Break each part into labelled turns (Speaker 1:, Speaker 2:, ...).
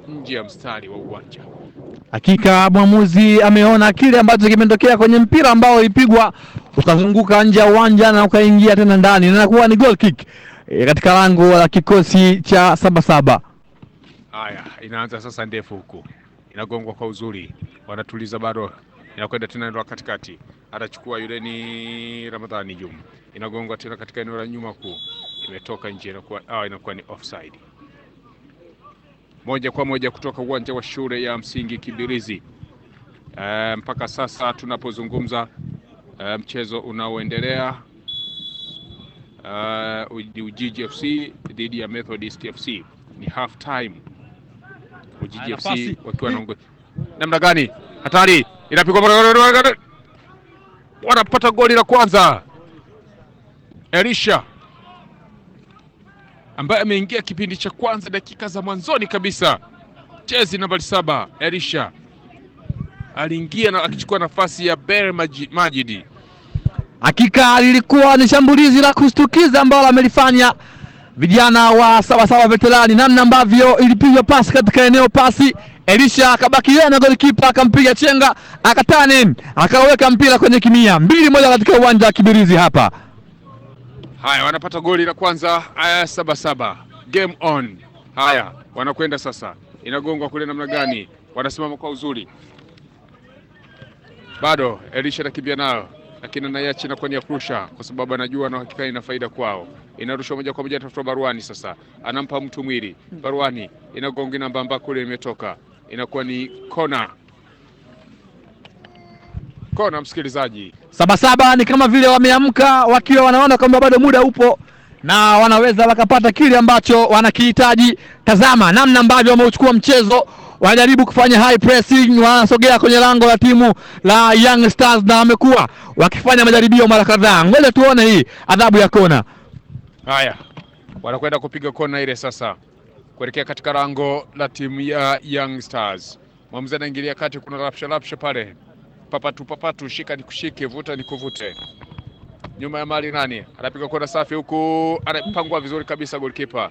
Speaker 1: nje ya mstari wa uwanja.
Speaker 2: Hakika mwamuzi ameona kile ambacho kimetokea kwenye mpira ambao ulipigwa ukazunguka nje ya uwanja na ukaingia tena ndani, na inakuwa ni goal kick e, katika lango la kikosi cha Sabasaba.
Speaker 1: Haya, inaanza sasa ndefu huku, inagongwa kwa uzuri, wanatuliza bado, inakwenda tena eneo la katikati, atachukua yule ni Ramadhani Jum, inagongwa tena katika eneo la nyuma kuu, imetoka nje, inakuwa ah, inakuwa ni offside. Moja kwa moja kutoka uwanja wa shule ya msingi Kibirizi. E, mpaka sasa tunapozungumza, e, mchezo unaoendelea uh, Ujiji FC dhidi ya Methodist FC ni half time. Ujiji
Speaker 2: Haya,
Speaker 1: FC
Speaker 2: nafasi.
Speaker 1: wakiwa na namna gani? Hatari inapigwa, wanapata goli la kwanza. Elisha ambaye ameingia kipindi cha kwanza dakika za mwanzoni kabisa, jezi nambari saba. Elisha aliingia na akichukua nafasi ya Ber Maji- Majidi.
Speaker 2: Hakika lilikuwa ni shambulizi la kushtukiza ambalo amelifanya vijana wa Sabasaba veterani, namna ambavyo ilipigwa pasi katika eneo pasi, Elisha akabaki yeye na golikipa akampiga chenga, akatane akaweka mpira kwenye kimia, mbili moja katika uwanja wa Kibirizi hapa.
Speaker 1: Haya, wanapata goli la kwanza. Haya, saba saba, game on. Haya, wanakwenda sasa, inagongwa kule namna gani? Wanasimama kwa uzuri, bado Elisha anakimbia nayo, lakini anaiacha inakuwa ni ya kurusha, kwa sababu anajua na hakika ina faida kwao. Inarushwa moja kwa moja, tafuta Baruani sasa, anampa mtu mwili. Baruani inagonga namba ambako kule imetoka, inakuwa ni kona. Kona, msikilizaji,
Speaker 2: Sabasaba ni kama vile wameamka wakiwa wanaona kwamba bado muda upo na wanaweza wakapata kile ambacho wanakihitaji. Tazama namna ambavyo wameuchukua mchezo, wanajaribu kufanya high pressing, wanasogea kwenye lango la timu la Young Stars na wamekuwa wakifanya majaribio mara kadhaa. Ngoja tuone hii adhabu ya kona.
Speaker 1: Haya, wanakwenda kupiga kona ile sasa kuelekea katika lango la timu ya Young Stars. Mwamuzi anaingilia kati, kuna rapsha rapsha pale, papatu papatu, shika ni kushike, vuta ni kuvute. Nyuma ya mali nani anapiga kona safi, huku anapangwa vizuri kabisa, goalkeeper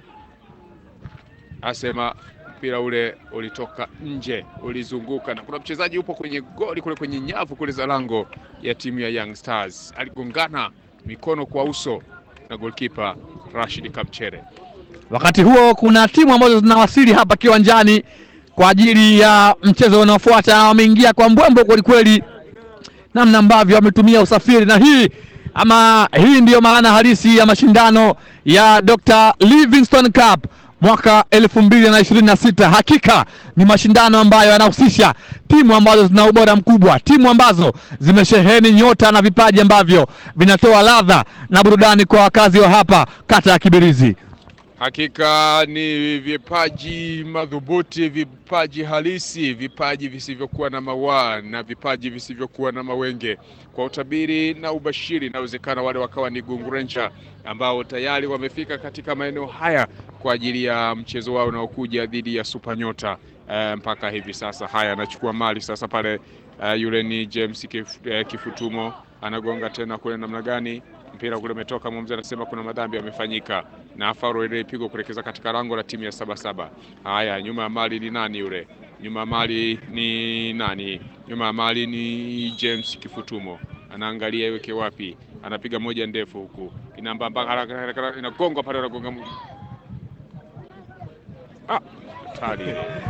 Speaker 1: asema mpira ule ulitoka nje, ulizunguka, na kuna mchezaji upo kwenye goli kule kwenye nyavu kule za lango ya timu ya Young Stars, aligongana mikono kwa uso na goalkeeper Rashid Kamchere.
Speaker 2: Wakati huo kuna timu ambazo zinawasili hapa kiwanjani kwa ajili ya mchezo unaofuata. Wameingia kwa mbwembo kwelikweli, namna ambavyo wametumia usafiri, na hii ama hii ndiyo maana halisi ya mashindano ya Dr. Livingstone Cup mwaka elfu mbili na ishirini na sita. Hakika ni mashindano ambayo yanahusisha timu ambazo zina ubora mkubwa, timu ambazo zimesheheni nyota na vipaji ambavyo vinatoa ladha na burudani kwa wakazi wa hapa kata ya Kibirizi.
Speaker 1: Hakika ni vipaji madhubuti, vipaji halisi, vipaji visivyokuwa na mawaa na vipaji visivyokuwa na mawenge. Kwa utabiri na ubashiri, inawezekana wale wakawa ni Gungurencha ambao tayari wamefika katika maeneo haya kwa ajili ya mchezo wao unaokuja dhidi ya Supanyota. Eh, mpaka hivi sasa haya anachukua mali sasa pale. eh, yule ni James Kif, eh, Kifutumo anagonga tena kule namna gani mpira kule umetoka, mwamuzi anasema kuna madhambi yamefanyika, na faro ile ipigwa kuelekeza katika lango la timu ya Sabasaba. Haya, nyuma ya mali ni nani yule? Nyuma ya mali ni nani? Nyuma ya mali ni James Kifutumo, anaangalia iweke wapi, anapiga moja ndefu huku, inambamba haraka haraka, haraka, inagongwa pale, anagonga mu- ah, hatari.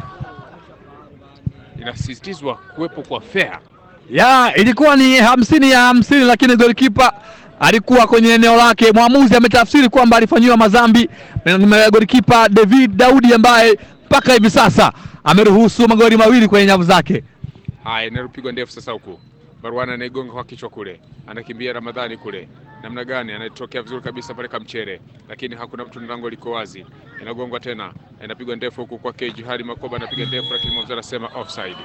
Speaker 1: Inasisitizwa kuwepo kwa fair
Speaker 2: ya ilikuwa ni hamsini ya hamsini, lakini golikipa alikuwa kwenye eneo lake. Mwamuzi ametafsiri kwamba alifanyiwa madhambi na golikipa David Daudi ambaye mpaka hivi sasa ameruhusu magoli mawili kwenye nyavu zake.
Speaker 1: Haya, inapigwa ndefu sasa huku. Barwana anaigonga kwa kichwa kule, anakimbia Ramadhani kule, namna gani, anatokea vizuri kabisa pale Kamchere, lakini hakuna mtu, na lango liko wazi. Inagongwa tena, inapigwa ndefu huku kwa Keji hadi Makoba, anapiga ndefu, lakini mwamuzi anasema offside.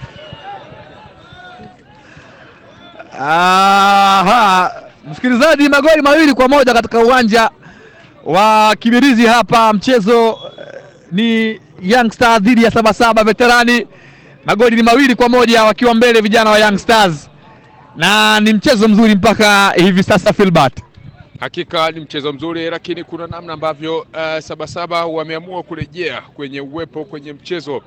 Speaker 2: Aha, msikilizaji, magoli mawili kwa moja katika uwanja wa Kibirizi hapa. Mchezo eh, ni Young Stars dhidi ya Sabasaba Veterani. Magoli ni mawili kwa moja wakiwa mbele vijana wa Young Stars, na ni mchezo mzuri mpaka hivi sasa Filbert.
Speaker 1: Hakika ni mchezo mzuri, lakini kuna namna ambavyo uh, Sabasaba wameamua kurejea kwenye uwepo kwenye mchezo